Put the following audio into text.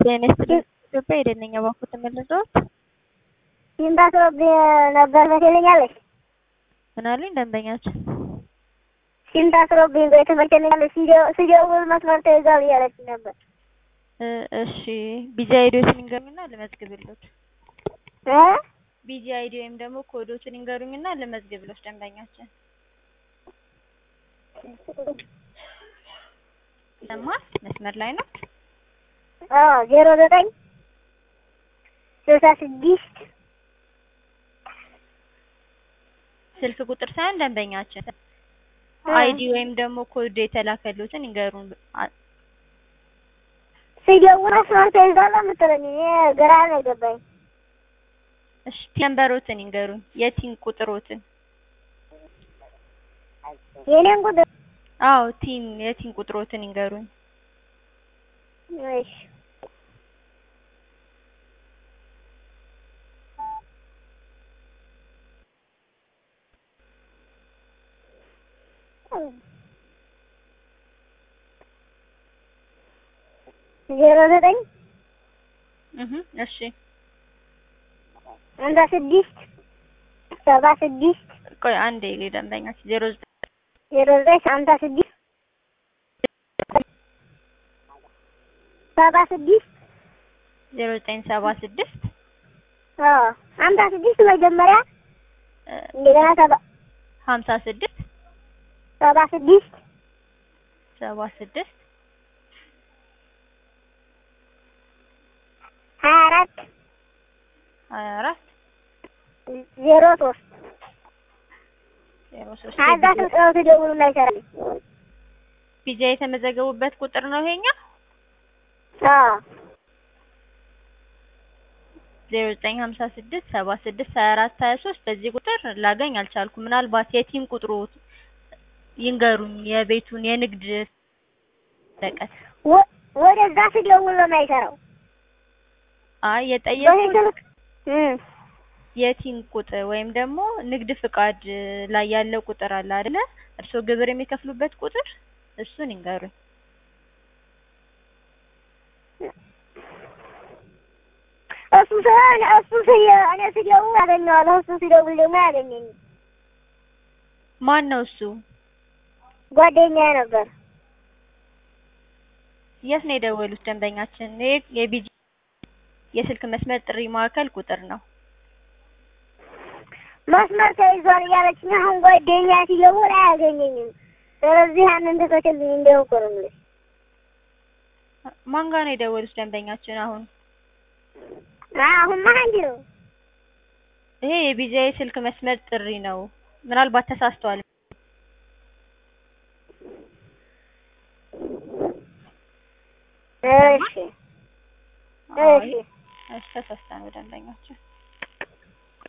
ጤና ይስጥልኝ ኢትዮጵያ የደነኛ ባንኩ ተመልሰዋል። ይህን ታስሮብኝ ነበር ትመልሽልኛለሽ? ምን አሉኝ ደንበኛችን? ሲም ታስሮብኝ ቆይ ትመልሽልኛለሽ? ስደውል መስመር ተይዟል እያለችኝ ነበር። እ እሺ ቢጂ አይዲዎትን ይንገሩኝና ልመዝግብልዎት። እ ቢጂ አይዲ ወይም ደግሞ ኮዶትን ይንገሩኝና ልመዝግብልዎት ደንበኛችን። ይሰማል? መስመር ላይ ነው? አዎ ዜሮ ዘጠኝ ስልሳ ስድስት ስልክ ቁጥር ሳይሆን ደንበኛችን አይዲ ወይም ደግሞ ኮድ የተላከሉትን ይንገሩን። አ- ስደውል መስመር ተይዟል ነው የምትለኝ። እኔ ግራ ነው የገባኝ። እሺ ነምበሮትን ይንገሩኝ። የቲን ቁጥሮትን። የኔን ቁጥር አዎ ቲን የቲን ቁጥሮትን ይንገሩኝ። እሺ ዜሮ ዘጠኝ እህ እሺ ሃምሳ ስድስት ሰባ ስድስት ቆይ አንዴ ደንበኛችን ዜሮ ዘጠኝ ዜሮ ዘጠኝ ሃምሳ ስድስት ሰባ ስድስት ዜሮ ዘጠኝ ሰባ ስድስት አዎ ሃምሳ ስድስት መጀመሪያ እ እንደገና ሰባ ሀምሳ ስድስት ሰባ ስድስት ሰባ ስድስት ሀያ አራት ሀያ አራት ዜሮ ሶስት ዜሮ ሶስት ከዛ ስልጠው ትደውሉና ይሰራል። ቢጃ የተመዘገቡበት ቁጥር ነው ይሄኛው አዎ ዜሮ ዘጠኝ ሀምሳ ስድስት ሰባ ስድስት ሀያ አራት ሀያ ሶስት በዚህ ቁጥር ላገኝ አልቻልኩም። ምናልባት የቲም ቁጥሩ ይንገሩኝ። የቤቱን የንግድ ወረቀት ወ- ወደዛ ስደውል ነው የማይሰራው። አይ በዚህ የጠየቁት ስልክ እም የቲን ቁጥር ወይም ደግሞ ንግድ ፍቃድ ላይ ያለው ቁጥር አለ አይደለ? እርስዎ ግብር የሚከፍሉበት ቁጥር እሱን ይንገሩኝ። እሱ ስለሆነ እሱ ስየ- እኔ ስደውል አገኘዋለሁ። እሱ ሲደውል ደግሞ አያገኘኝም። ማን ነው እሱ? ጓደኛዬ ነበር። የት ነው የደወሉት ደንበኛችን? ይሄ የቢጂ የስልክ መስመር ጥሪ ማዕከል ቁጥር ነው። መስመር ተይዟል እያለችኝ አሁን ጓደኛዬ ሲደውል አያገኘኝም። ስለዚህ ያንን ትተሽልኝ እንደው እኮ ነው የምልሽ። ማን ጋር ነው የደወሉት ደንበኛችን? አሁን አሁን አንድ ነው። ይሄ የቢጂ የስልክ መስመር ጥሪ ነው። ምናልባት ተሳስተዋል። እሺ አይ እሺ እሺ፣ ተሳስታ ነው ደንበኛችን።